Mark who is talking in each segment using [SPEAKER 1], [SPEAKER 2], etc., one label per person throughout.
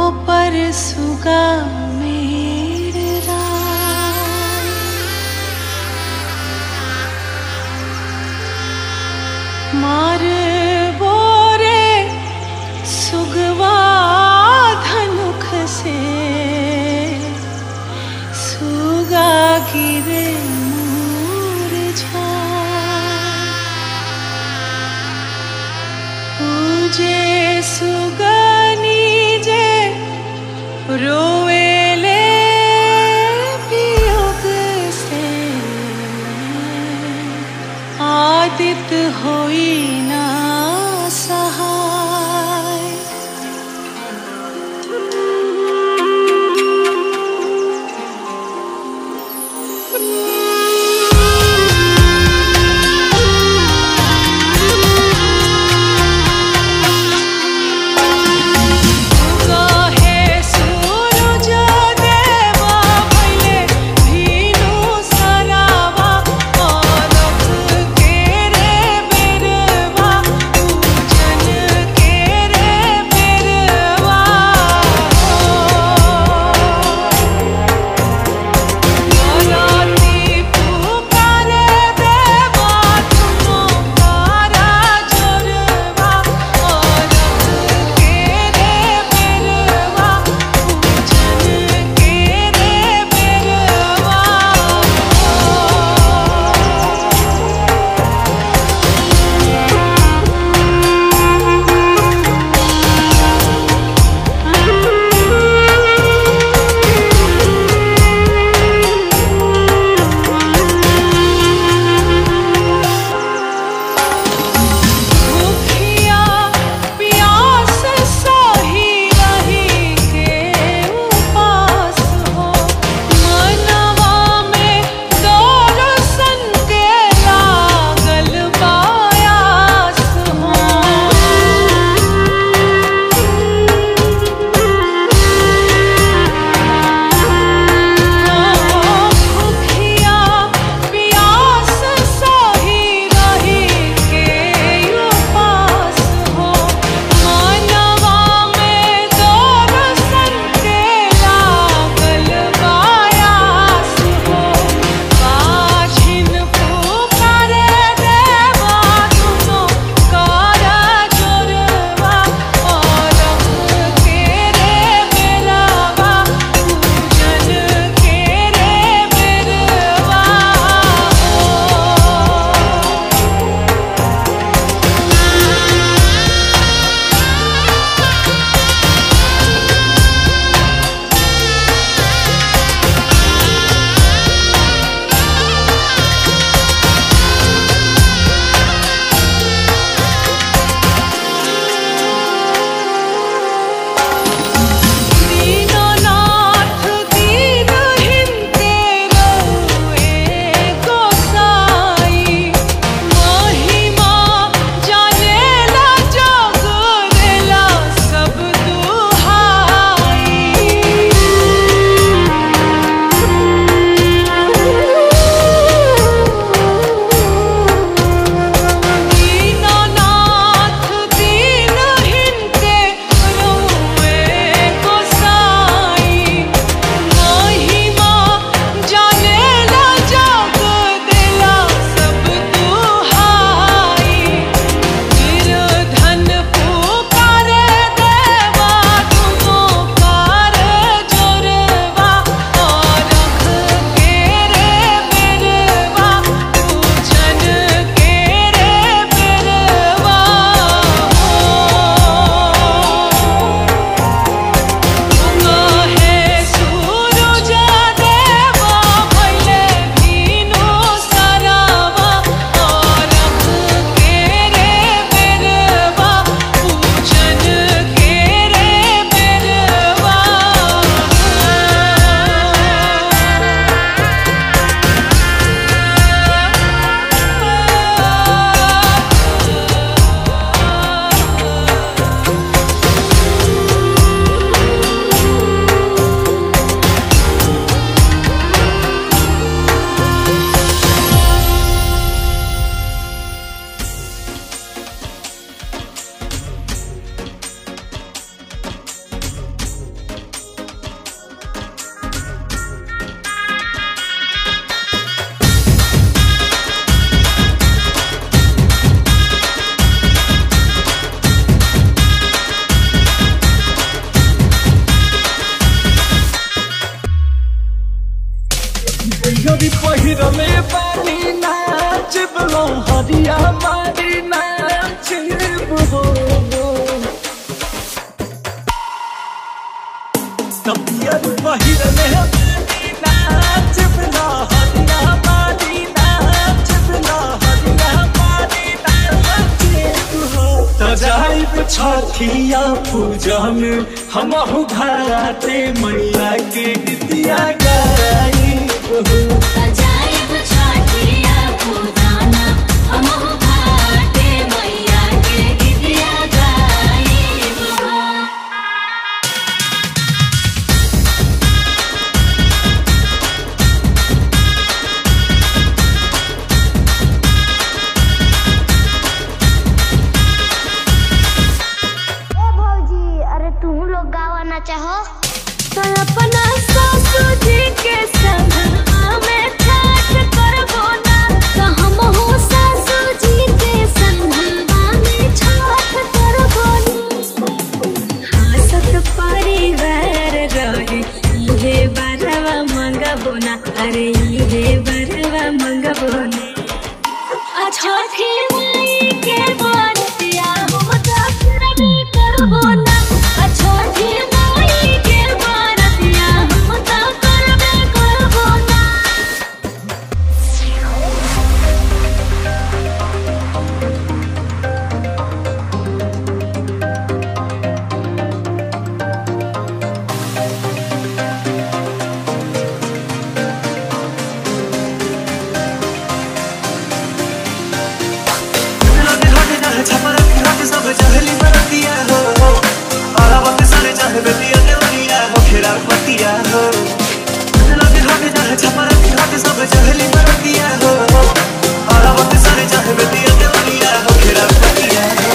[SPEAKER 1] पर सुगा मेरे राम मार बोरे सुगवा धनुख से सुगा गिरे मुरझा पूजे सुगनी जे रोवेले
[SPEAKER 2] हरिया मारी नाच हो तबियत पहिरले मारी नाच बिना हरिया मारी नाच बिना हरिया मारी नाच हो त जाइब छठिया पूजन हम घाटे मैया के गीतिया गाई हो
[SPEAKER 3] अजाइब छाटिया पूजाना हमहु घाटे मैया के गीतिया गाइब हो
[SPEAKER 4] ए भौजी अरे तू लोग गावाना चाहो
[SPEAKER 1] तो अपना सासू जी के संग में ठाठ करबो ना तो हमहु सासू जी के संग में ठाठ करबो ना हंसत परिवार रहे इहे बरवा मंगबो ना अरे इहे बरवा मंगबो ना आ छठी माई के बरतिया हम दर्शन करबो ना आ छठी माई के बरतिया हम त करबे करबो ना
[SPEAKER 2] लगे हटे जाए छपरा की हटे सब चहली बरतिया हो आला वक्त सारे चाहे बेटिया देवरिया हो खेरा पतिया हो लगे हटे जाए छपरा की हटे सब चहली बरतिया हो आला वक्त सारे चाहे बेटिया देवरिया हो खेरा पतिया हो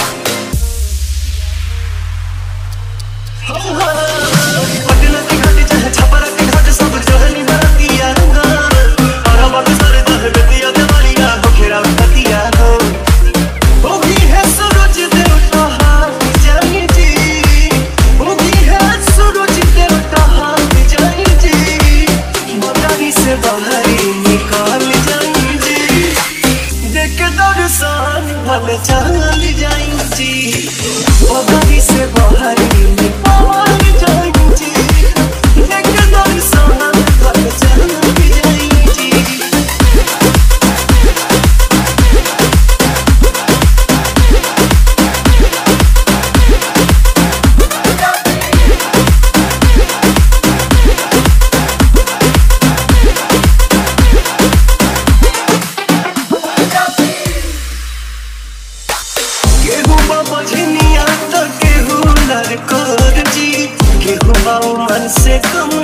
[SPEAKER 2] हटे लगे हटे चाहे छपरा की हटे सब चहली बरतिया हो आला वक्त सारे चाहे बेटिया देवरिया हो खेरा पतिया हो वो भी है सूरज देवता हाथ जाई जी वो भी है सूरज देवता हाथ जाई जी मदारी से बाहर निकाल जाई जी देख दर्शन भल चल जाई जी मदारी से बाहर निकाल जाई जी देख दर्शन भल चल जाई जी केहू बाबा झिनिया तो केहू लड़कोर जी केहू बाबा मन से कम